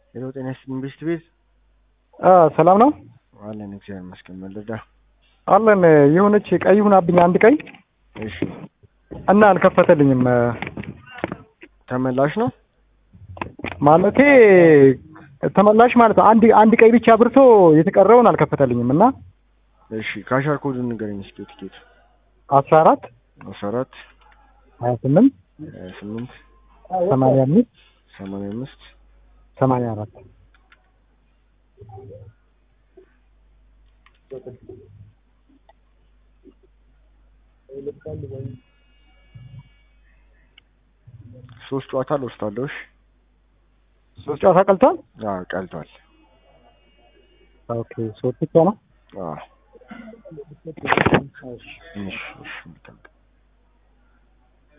ሄሎ ጤና ይስጥልኝ ቤስት ቤት ሰላም ነው አለን እግዚአብሔር ይመስገን መለዳ አለን። የሆነች ቀይ ሁናብኝ አንድ ቀይ እሺ እና አልከፈተልኝም። ተመላሽ ነው ማለቴ ተመላሽ ማለት ነው። አንድ አንድ ቀይ ብቻ አብርቶ የተቀረውን አልከፈተልኝም እና እሺ ካሻር ኮዱን ንገረኝ እስኪ ቲኬት አስራ አራት አስራ አራት ሀያ ስምንት ሀያ ስምንት ሰማንያ አምስት ሰማንያ አምስት ሰማንያ አራት ሶስት ጨዋታ ልወስዳለሁ እሺ ሶስት ጨዋታ ቀልቷል። አዎ ቀልቷል ኦኬ ሶስት ብቻ ነው። አዎ እሺ እሺ መልካም